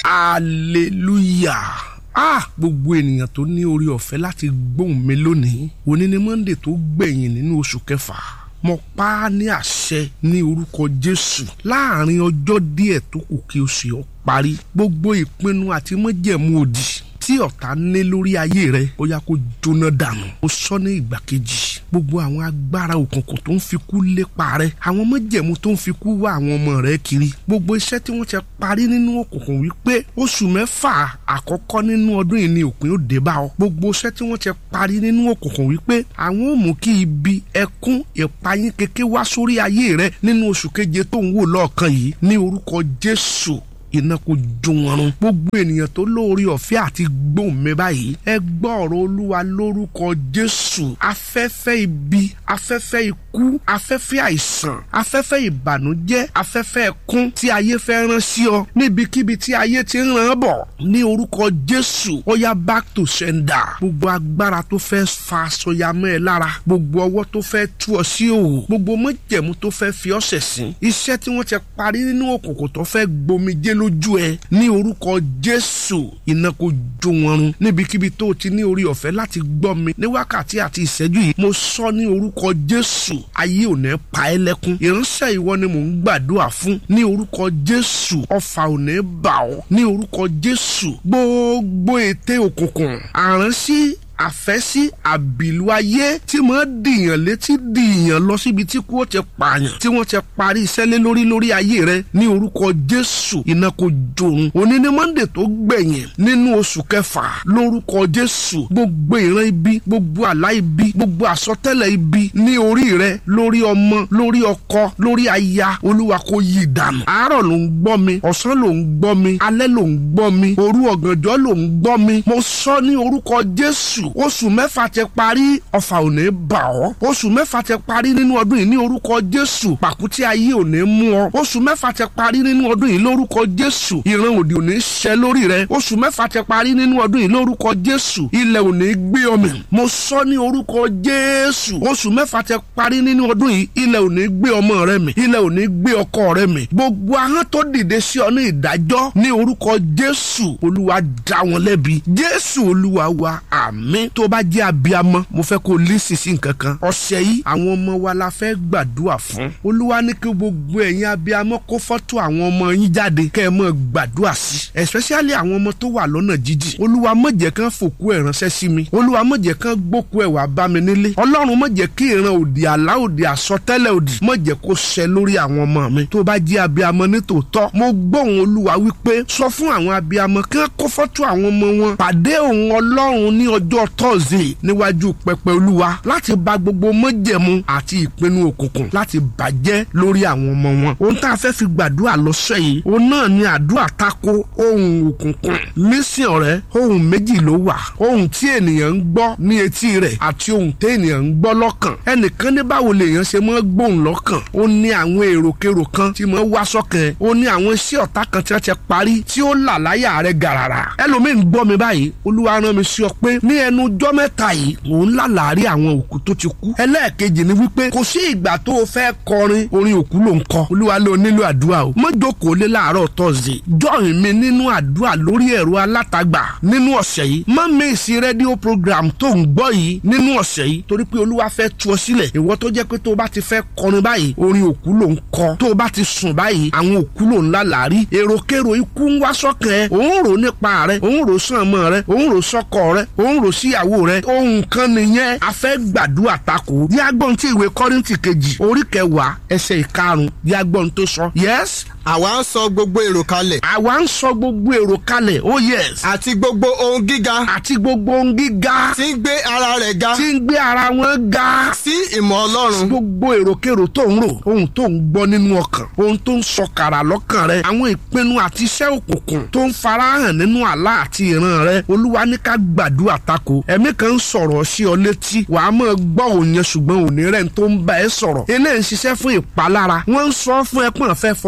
hallelujah ah gbogbo ènìyàn tó ní orí ọ̀fẹ́ láti gbóhùn mi lónìí òní ni monday tó gbẹ̀yìn nínú oṣù kẹfà mo pa á ní àṣẹ ní orúkọ jésù láàrin ọjọ́ díẹ̀ tó kù kí oṣù yọ parí gbogbo ìpinnu àti májẹ̀mú òdì tí ọ̀tá ní lórí ayé rẹ ó yá kó jóná dànù ó sọ ní ìgbà kejì gbogbo àwọn agbára òkùnkùn tó ń fi kú lépa rẹ àwọn májẹ̀mú tó ń fi kú wá àwọn ọmọ rẹ kiri gbogbo iṣẹ́ tí wọ́n ti parí nínú òkùnkùn wípé oṣù mẹ́fà àkọ́kọ́ nínú ọdún yìí ni òpin ó dé bá ọ gbogbo iṣẹ́ tí wọ́n ti parí nínú òkùnkùn wípé àwọn ò mú kí ibi ẹkún ìpayín kéke wá sórí ayé rẹ nínú oṣù keje tó ń wò lọ́ọ̀kan yìí ní orúkọ Jésù iná kò jó wọn run gbogbo ènìyàn tó lóore ọ̀fẹ́ àti gbóhùn mi báyìí ẹ gbọ́ ọ̀rọ̀ olúwa lórúkọ jésù afẹ́fẹ́ ibi afẹ́fẹ́ ikú afẹ́fẹ́ àìsàn afẹ́fẹ́ ìbànújẹ́ afẹ́fẹ́ ẹkún tí ayé fẹ́ rán sí ọ níbikíbi tí ayé ti ń ràn bọ̀ ní orúkọ jésù ó yá back to sender gbogbo agbára tó fẹ́ fa sọyàmọ́ ẹ lára gbogbo ọwọ́ tó fẹ́ tú ọ sí òwò gbogbo mọ́jẹ̀mú tó fẹ́ fi ọ́ ṣẹ̀sín iṣẹ́ tí wọ́n ti parí nínú òkùnkùn tó fẹ́ gbomijé ló lójú ẹ ní orúkọ jésù iná kò jó wọn run níbikíbi tó o ti ní orí ọ̀fẹ́ láti gbọ́ mi ní wákàtí àti ìṣẹ́jú yìí mo sọ ní orúkọ jésù ayé ò ní pa ẹ́ lẹ́kún ìránṣẹ́ ìwọ ni mò ń gbàdúrà fún ní orúkọ jésù ọfà ò ní bà ọ́ ní orúkọ jésù gbogbo ète òkùnkùn àránsí àfẹ́sí àbìlú ayé tí mo dìyàn létí dìyàn lọ síbi tí kú ó ti pààyàn tí wọ́n ti parí iṣẹ́ lé lórí lórí ayé rẹ ní orúkọ jésù iná kò jòrun òní ní monday tó gbẹ̀yìn nínú oṣù kẹfà lórúkọ jésù gbogbo ìran ibi gbogbo àlá ibi gbogbo àsọtẹ́lẹ̀ ibi ní orí rẹ lórí ọmọ lórí ọkọ lórí aya olúwa kò yí dànù àárọ̀ ló ń gbọ́ mi ọ̀sán ló ń gbọ́ mi alẹ́ ló ń gbọ́ mi òru ọ̀gànjọ́ ló ń gbọ́ mi mo sọ ní orúkọ jésù oṣù mẹ́fà ti parí ọ̀fà ò ní bà ọ́ oṣù mẹ́fà ti parí nínú ọdún yìí ní orúkọ jésù pàkútí ayé ò ní mú ọ oṣù mẹ́fà ti parí nínú ọdún yìí lórúkọ jésù ìran òdì ò ní ṣẹ lórí rẹ oṣù mẹ́fà ti parí nínú ọdún yìí lórúkọ jésù ilẹ̀ ò ní gbé ọmọ mo sọ ní orúkọ jésù oṣù mẹ́fà ti parí nínú ọdún yìí ilẹ̀ ò ní gbé ọmọ rẹ mì ilẹ̀ ò ní gbé ọkọ rẹ mì gbogbo ahọ́n tó dìde sí ọ ní ìdájọ́ ní orúkọ jésù olúwa dá wọn lẹ́bi jésù olúwa wa àmín tó bá jẹ́ abiyamọ mo fẹ́ kó lísì sí nǹkan kan ọ̀sẹ̀ yìí àwọn ọmọ wa la fẹ́ gbàdúrà fún olúwa ní kí gbogbo ẹ̀yin abiyamọ kó fọ́tò àwọn ọmọ yín jáde kẹ́ ẹ mọ̀ gbàdúrà sí especially àwọn ọmọ tó wà lọ́nà jíjìn olúwa má jẹ́ kán fòkú ẹ̀ ránṣẹ́ sí mi olúwa má jẹ́ kán gbókú ẹ̀ wá bá mi nílé ọlọ́run má jẹ́ kí ìran òdì àlá òdì àsọtẹ́lẹ̀ òdì má jẹ́ kó ṣẹ lórí àwọn ọmọ mi tó bá jẹ́ abiyamọ nítòótọ́ mo gbóhùn olúwa wípé sọ fún àwọn abiyamọ kán kó fọ́tò àwọn ọmọ wọn pàdé òun ọlọ́run ní ọjọ́ tọ́sídẹ̀ẹ́ níwájú pẹpẹ olúwa láti bà gbogbo mọ́jẹ̀mú àti ìpinnu òkùnkùn láti bàjẹ́ lórí àwọn ọmọ wọn. ohun tá a fẹ́ fi gbàdúrà lọ́sẹ̀ yìí òun náà ni àdúrà tako ohun òkùnkùn. lísìn ọ̀rẹ́ ohun méjì ló wà ohun tí ènìyàn ń gbọ́ ní etí rẹ̀ àti ohun tí ènìyàn ń gbọ́ lọ́kàn. ẹnìkan ní báwo lèèyàn ṣe máa gbóhùn lọ́kàn ó ní àwọn èròkérò kan tí máa wá sọ́kàn ó ní àwọn iṣẹ́ ọ̀tá kan tí wọ́n ti parí tí ó là láyà rẹ̀ gàràrà. ẹlòmíín gbọ́ mi báyìí olúwa rán mi sí ọ pé ní ẹnu ọjọ́ mẹ́ta yìí òun lálàárí àwọn òkú tó ti kú. ẹlẹ́ẹ̀kejì ni wípé kò sí ìgbà tó o fẹ́ kọrin orin òkú ló ń kọ. olúwa ló nílò àdúrà o. má jókòó lé láàárọ̀ tọ́sídẹ̀ẹ́. jọ́ìn mi nínú àdúrà lórí ẹ̀rọ alátagbà nínú ọ̀sẹ̀ yìí. má mèsì rédíò program tó ń gbọ́ yìí nínú ọ̀sẹ̀ yìí torí pé olúwa fẹ́ tú ọ sílẹ̀. ìwọ tó jẹ́ pé tó o bá ti fẹ́ kọrin báyìí orin òkú ló ń kọ. tó o bá ti sùn báyìí àwọn òkú ló ń lálàárí. èròkérò ikú ń wá sọ́kàn ẹ. òun rò nípa rẹ òun rò sàn mọ́ rẹ òun rò sọ́kọ rẹ òun rò síyàwó rẹ ohun kan nìyẹn a fẹ́ gbàdúrà takò yàgbọ́n tí ìwé kọ́rìntì kejì orí kẹwàá ẹsẹ̀ ìkarùn yàgbọ́n tó sọ yes àwa ń sọ gbogbo èrò kalẹ̀. àwa ń sọ gbogbo èrò kalẹ̀ oh yes. àti gbogbo ohun gíga. àti gbogbo ohun gíga. tí ń gbé ara rẹ̀ ga. tí ń gbé ara wọn ga. sí ìmọ̀ ọlọ́run. gbogbo èròkèrò tó ń rò ohun tó ń gbọ́ nínú ọkàn ohun tó ń sọkàrà lọ́kàn rẹ àwọn ìpinnu àti iṣẹ́ òkùnkùn tó ń farahàn nínú àlá àti ìran rẹ olúwa ní ká gbàdúrà tako ẹ̀mí kan ń sọ̀rọ̀ sí ọ létí wàá máa gbọ́ òun yẹn ṣùgbọ́n òní rẹ̀ tó ń bá ẹ sọ̀rọ̀ eléyìí ń ṣiṣẹ́ fún ìpalára wọ́n ń sọ fún ẹ pọ́n fẹ́ fọmọ bá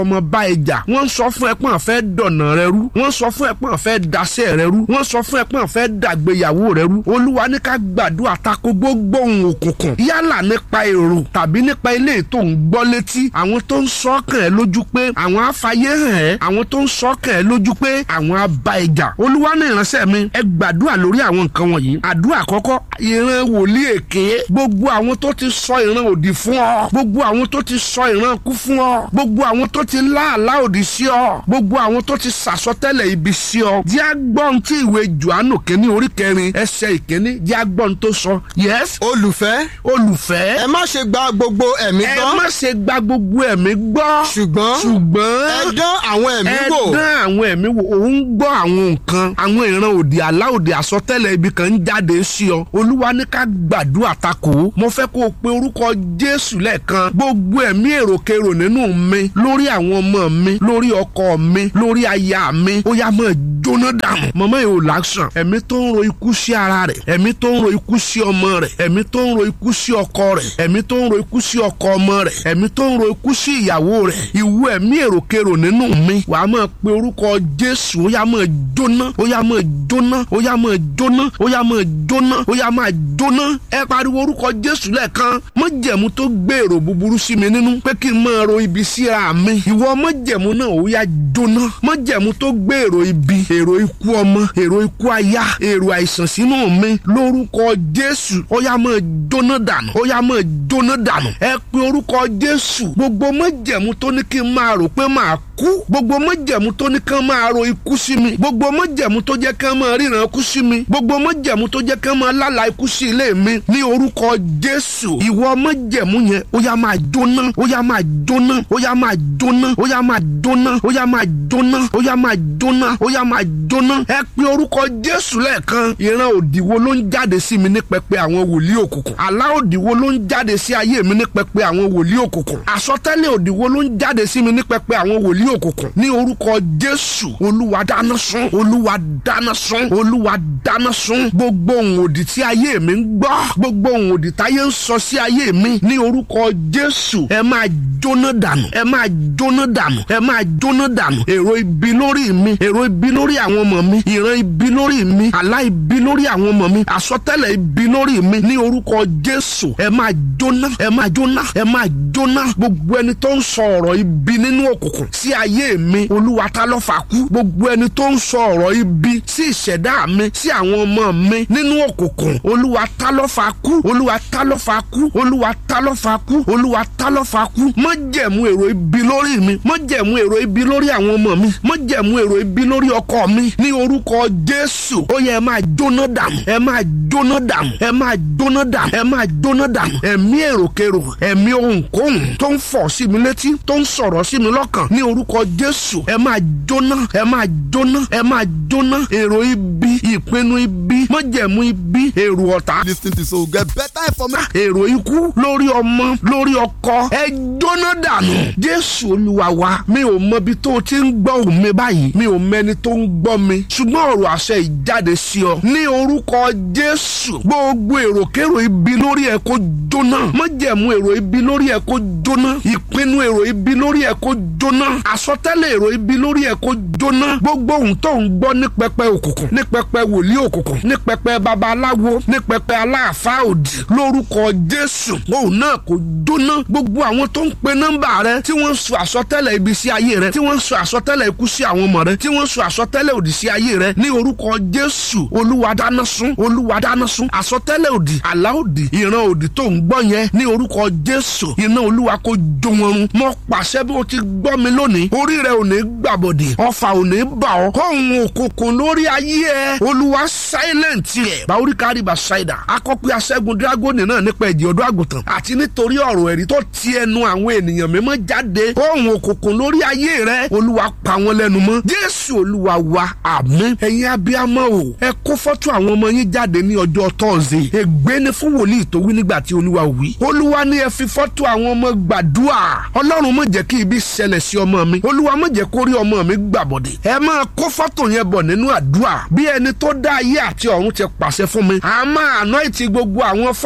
ẹjà wọ́n sọ fún ẹ pé wọ́n fẹ́ dọ̀nà rẹ rú wọ́n sọ fún ẹ pé wọ́n fẹ́ daṣẹ́ rẹ rú wọ́n sọ fún ẹ pé wọ́n fẹ́ dàgbéyàwó rẹ rú olúwa ní ká gbàdúrà tako gbogbo ohun òkùnkùn yálà nípa èrò tàbí nípa ilé tó ń gbọ́ létí àwọn tó ń sọ kàn ẹ́ lójú pé àwọn afáyé hàn ẹ́ àwọn tó ń sọ kàn ẹ́ lójú pé àwọn abá ẹjà olúwa ní ìránṣẹ́ mi ẹ gbàdúrà lórí àwọn nǹkan wọ̀nyí àdúrà àkọ́kọ́ ìran wòlíì èké gbogbo àwọn tó ti sọ ìran òdì fún ọ gbogbo àwọn tó ti sọ ìran kú fún ọ gbogbo àwọn tó ti láàlá òdì sí ọ gbogbo àwọn tó ti sàsọtẹ́lẹ̀ ibi sí ọ jẹ́ agbọ́n tí ìwé Jòhánù kínní orí kẹrin ẹsẹ̀ ìkíní jẹ́ agbọ́n tó sọ yes olùfẹ́ olùfẹ́ ẹ má ṣe gba gbogbo ẹ̀mí ẹ gbọ́ má ṣe gba gbogbo ẹ̀mí gbọ́ ṣùgbọ́n ṣùgbọ́n ẹ dán àwọn ẹ̀mí ẹ wò dán àwọn ẹ̀mí wò òun gbọ́ àwọn nǹkan àwọn ìran òdì àlá òdì àsọtẹ́lẹ̀ ibi kan ń jáde sí ọ olúwa ní ká gbàdúrà takò ó mo fẹ́ kó o pe orúkọ jésù lẹ́ẹ̀kan gbogbo ẹ̀mí èròkèrò nínú mi lórí àwọn ọmọ mi lórí ọkọ mi lórí aya mi ó yá máa jóná dànù mọ̀mọ́ yìí ò láṣàn ẹ̀mí tó ń ro ikú sí ara rẹ̀ ẹ̀mí tó ń ro ikú sí ọmọ rẹ̀ ẹ̀mí tó ń ro ikú sí ọkọ rẹ̀ ẹ̀mí tó ń ro ikú sí ọkọ ọmọ rẹ̀ ẹ̀mí tó ń ro ikú sí ìyàwó rẹ̀ ìwú ẹ̀mí èròkèrò nínú mi wàá máa pe orúkọ jésù ó yá máa jóná ó yá máa jóná ó yá máa jóná ó yá máa jóná ó yá máa jóná ẹ pariwo orúkọ jésù lẹ́ẹ̀kan májẹ̀mú tó gbèrò búburú sí mi nínú pé kí n máa ro ibi síra mi ìwọ májẹ̀mú náà ó yá jóná májẹ̀mú tó gbèrò ibi èrò ikú ọmọ èrò ikú aya èrò àìsàn sínú mi lórúkọ jésù ó yá máa jóná dànù ó yá máa jóná dànù ẹ pe orúkọ jésù gbogbo májẹ̀mú tó ní kí n máa rò pé máa kú gbogbo májẹ̀mú tó ní kí n máa ro ikú sí mi gbogbo májẹ̀mú tó jẹ́ kí n máa ríran kú sí mi gbogbo májẹ̀mú tó jẹ́ kí n máa lálàá ikú sí ilé mi ní orúkọ jésù ìwọ májẹ̀mú yẹn ó yá máa jóná ó yá máa jóná ó yá máa jóná ó yá máa jóná ó yá máa jóná ó yá máa jóná ó yá máa jóná ẹ pe orúkọ jésù lẹ́ẹ̀kan ìran òdìwo ló ń jáde sí mi ní pẹpẹ àwọn wòlíì òkùnkùn àlá òdìwo ló ń jáde sí ayé mi ní pẹpẹ àwọn wòlíì òkùnkùn àsọtẹ́lẹ̀ òdìwo ló ń jáde sí mi ní pẹpẹ àwọn wòlíì òkùnkùn ní orúkọ jésù olúwa dáná sun olúwa dáná sun olúwa dáná sun gbogbo ohun òdì tí ayé mi ń gbọ́ gbogbo ohun òdì táyé ń sọ sí ayé mi ní orúkọ jésù ẹ máa jóná dànù ẹ máa jóná dànù ẹ máa jóná dànù èrò ibi lórí mi èrò ibi lórí àwọn ọmọ mi ìran ibi lórí mi àlá ibi lórí àwọn ọmọ mi àsọtẹ́lẹ̀ ibi lórí mi ní orúkọ jésù ẹ máa jóná ẹ máa jóná ẹ máa jóná gbogbo ẹni tó ń sọ ọ̀rọ̀ ibi nínú òkùnkùn sí ayé mi olúwa ta ló fà kú gbogbo ẹni tó ń sọ ọ̀rọ̀ ibi sí ìṣẹ̀dá mi sí àwọn ọmọ mi nínú òkùnkùn olúwa ta ló fà kú olúwa ta ló fà kú olúwa ta ló fà kú olúwa ta ló fà kú má jẹ̀mú èrò ibi lórí mi má jẹ̀mú èrò ibi lórí àwọn ọmọ mi má jẹ̀mú èrò ibi lórí ọkọ mi ní orúkọ jésù ó yẹ ẹ máa jóná dànù ẹ máa jóná dànù ẹ máa jóná dànù ẹ máa jóná dànù ẹ̀mí èròkèrò ẹ̀mí ohunkóhun tó ń fọ̀ sí mi létí tó ń sọ̀rọ̀ sí mi lọ́kàn ní orúkọ jésù ẹ máa jóná ẹ máa jóná ẹ máa jóná èrò ibi ìpinnu ibi májẹ̀mú ibi èrò ọ̀tá lis ten to so get better information. èrò ikú lórí ọmọ lórí ọkọ ẹ jóná dànù jésù olúwa wa mi ò mọbi tó o ti ń gbọ́ òun mi báyìí mi ò mẹni tó ń gbọ́ mi ṣùgbọ́n ọ̀rọ̀ àṣẹ ìjáde sí ọ ní orúkọ jésù gbogbo èròkèrò ibi lórí ẹ kó jóná májẹ̀mú èrò ibi lórí ẹ kó jóná ìpinnu èrò ibi lórí ẹ kó jóná àsọtẹ́lẹ̀ èrò ibi lórí ẹ kó jóná gbogbo ohun tó ń gbọ́ ní pẹpẹ òkùnkùn ní pẹpẹ wòlíì òkùnkùn ní pẹpẹ babaláwo ní pẹpẹ aláàfáà òdì lórúkọ jésù òun náà kò jóná gbogbo àwọn tó ń pe nọ́mbà rẹ tí wọ́n ń sọ àsọtẹ́lẹ̀ ibi sí ayé rẹ tí wọ́n ń sọ àsọtẹ́lẹ̀ ikú sí àwọn ọmọ rẹ tí wọ́n ń sọ àsọtẹ́lẹ̀ òdì sí ayé rẹ ní orúkọ jésù olúwa dáná sun olúwa dáná sun àsọtẹ́lẹ̀ òdì àlá òdì ìran òdì tó ń gbọ́ yẹn ní orúkọ jésù iná olúwa kó jó wọn run mo pàṣẹ bí o ti gbọ́ mi lónìí orí rẹ ò ní gbàbọ̀dì ọfà ò ní bà ọ́ kóhun òkùnkùn lórí ayé ẹ olúwa silent rẹ báwórí kárí bá ṣáìdà akọ́pẹ́ aṣẹ́gun dragoni náà nípa ẹ̀jẹ̀ ọdún àgùntàn àti nítorí ọ̀rọ̀ ẹ̀rí tó ti ẹnu àwọn ènìyàn mímọ́ jáde kóhun òkùnkùn lórí ayé rẹ olúwa pa wọn lẹ́nu mọ́ jésù olúwa wa àmín ẹ̀yin abiyamọ o ẹ kó fọ́tò àwọn ọmọ yín jáde ní ọjọ́ tọ́ọ̀sì ègbé ni fún wòlíì tó wí nígbà tí olúwa wí olúwa ní ẹ fi fọ́tò àwọn ọmọ gbàdúrà ọlọ́run má jẹ́ kí ibi ṣẹlẹ̀ sí ọmọ mi olúwa má jẹ́ kó rí ọmọ mi gbàbọ̀dẹ̀ ẹ máa kó fọ́tò yẹn bọ̀ nínú àdúrà bí ẹni tó dá ayé àti ọ̀run ti pàṣẹ fún mi a máa àná ìtì gbogbo àwọn fọ́tò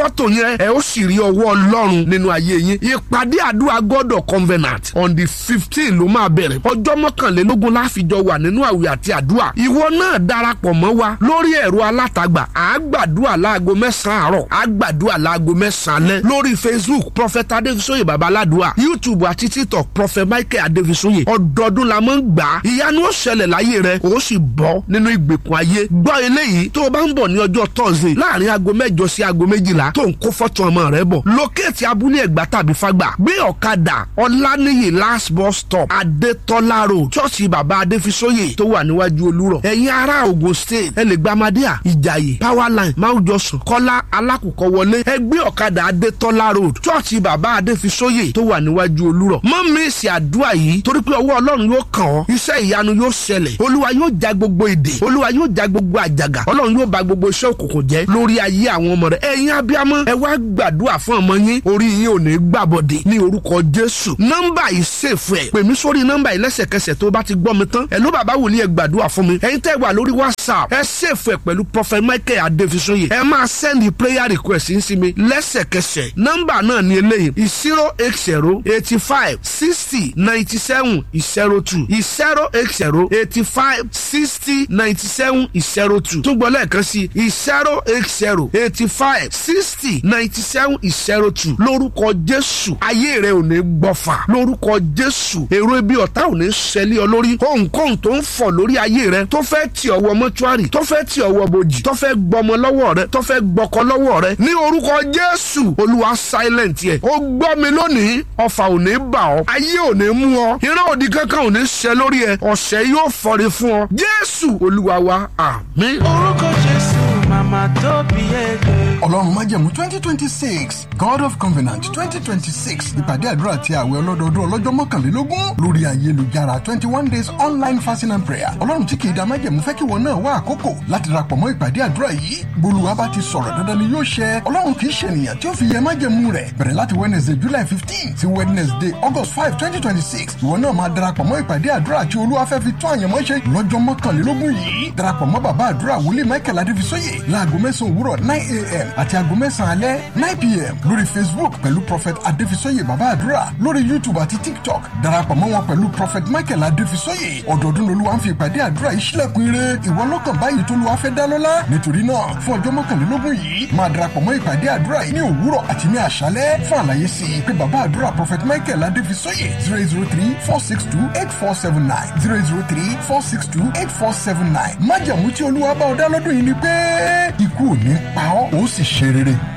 fọ́tò yẹn ẹ ó sì rí ọwọ́ ọlọ́run nínú ayé yín ìpàdé àdúrà God of Covenant on the fifteen ló máa bẹ̀rẹ̀ ọjọ́ mọ́kànlélógún láfijọ́ wà nínú àwẹ̀ àti àdúrà ìwọ náà darapọ̀ mọ́ wa lórí ẹ̀rọ alátagbà à á gbàdúrà láago mẹ́sàn-án àárọ̀ à á gbàdúrà láago mẹ́sàn-án alẹ́ lórí Facebook Prophet Adéfisóyè Babaládùá YouTube àti TikTok Prophet Michael Adéfisóyè ọdọọdún la máa ń gbà á ìyanu ó ṣẹlẹ̀ láyé rẹ ó sì bọ́ nínú ìgbèkùn ayé gbọ́ eléyìí tó o bá ń bọ̀ ní ọjọ́ Thursday láàrin aago mẹ́jọ sí aago méjìlá tó ń kó fọ́tò ọmọ rẹ bọ̀ lókèétì abúlé ẹ̀gbá tàbí fagbà gbé ọ̀kadà ọ̀lànìyí last bus stop adétọ́lá road ṣọ́ọ̀ṣì bàbá adéfisóyè tó wà níwájú olúrọ̀ ẹ̀yin ará Ògùn state ẹ lè gba amadíà ìjàyè powerline máwùjọsùn kọ́lá alákùkọ wọlé ẹ gbé ọ̀kadà adétọ́lá road ṣọ́ọ̀ṣì bàbá adéfisóyè tó wà níwájú olúrọ̀ mọ́ mísì àdúrà yìí torí pé ọwọ́ ọlọ́run yóò kàn ọ́ iṣẹ́ ìyanu yóò ṣẹlẹ̀ olúwa yóò já gbogbo èdè olúwa yóò já gbogbo àjàgà ọlọ́run yóò bà gbogbo iṣẹ́ òkùnkùn jẹ́ lórí ayé àwọn ọmọ rẹ̀ ẹ̀yin abiyamọ ẹ wá gbàdúrà fún ọmọ yín orí yín ò ní gbàbọ̀dé ní orúkọ jésù nọ́mbà yìí ṣèfù ẹ̀ pè mí sórí nọ́mbà yìí lẹ́sẹ̀kẹsẹ̀ tó bá ti gbọ́ mi tán ẹ̀ ló bàbá wòlíì ẹ gbàdúrà fún mi ẹ̀yin tẹ́ wà lórí whatsapp ẹ ṣèfù ẹ̀ pẹ̀lú prophet michael adéfisóyè ẹ máa send prayer request yín sí mi lẹ́sẹ̀kẹsẹ̀ nọ́mbà náà ni eléyìí zero eight zero eighty five sixty ninety seven zero two zero eight zero eighty five sixty ninety seven zero two tún gbọ́ lẹ́ẹ̀kan sí zero eight zero eighty five sixty ninety seven zero two lórúkọ jésù ayé rẹ ò ní gbọ́fà lórúkọ jésù èrò ibi ọ̀tá ò ní ṣẹlẹ̀ ọ lórí kóńkóń tó ń fọ̀ lórí ayé rẹ tó fẹ́ tì ọwọ́ mọ́túárì tó fẹ́ tì ọwọ́ bojì tó fẹ́ gbọmọ lọ́wọ́ rẹ tó fẹ́ gbọkọ lọ́wọ́ rẹ ní orúkọ jésù olúwa silent yẹ ó gbọ́ mi lónìí ọfà ò ní bà ọ́ ayé ò ní mú ọ ìran òdì kankan ò ní ṣẹ lórí ẹ ọ̀sẹ̀ yóò fọre fún ọ jésù olúwa wa àmín. orúkọ jésù màmá tó bí ẹgbẹ́. ọlọ́run májẹ̀mú twenty twenty six god of covenant twenty twenty six ìpàdé àdúrà àti àwẹ̀ ọlọ́dọọdún ọlọ́jọ́ mọ́kànlélógún lórí ayélujára twenty one days online fasting and prayer ọlọ́run tí kìí da májẹ̀mú fẹ́ kí wọn náà wá àkókò láti darapọ̀ mọ́ ìpàdé àdúrà yìí bolúwa bá ti sọ̀rọ̀ dandan ni yóò ṣẹ ọlọ́run kìí ṣe ènìyàn tí ó fi yẹ májẹ̀mú rẹ̀ bẹ̀rẹ̀ láti wednesday july fifteen sí wednesday august five twenty twenty six ìwọ náà máa darapọ̀ mọ́ ìpàdé àdúrà tí olúwa fẹ́ fi tó àyànmọ́ ṣe lọ́jọ́ mọ́kànlélógún yìí darapọ̀ mọ́ bàbá àdúrà wòlíì michael adéfisóyè láago mẹ́sàn-án òwúrọ̀ nine a.m. àti aago mẹ́sàn-án alẹ́ nine p.m. lórí facebook pẹ̀lú prophet adéfisóyè bàbá àdúrà lórí youtube àti tiktok darapọ̀ mọ́ wọn pẹ̀lú prophet michael adéfisóyè ọdọọdún lolúwa ń fi ìpàdé àdúrà yìí sílẹ̀kùn ire ìwọ lọ́kàn báyìí tó lùwà fẹ́ dá lọ́lá nítorí náà fún ọjọ́ mọ́kànlélógún yìí máa darapọ̀ mọ́ ìpàdé àdúrà yìí ní òwúrọ̀ àti ní àṣálẹ́ fún àlàyé sí i pé bàbá àdúrà prophet michael adéfisóyè zero zero three four six two eight four seven nine zero zero three four six two eight four seven nine májàmú tí olúwa bá ọ dá lọ́dún yìí ni pé ikú ò ní pa ọ́ ó sì ṣe rere.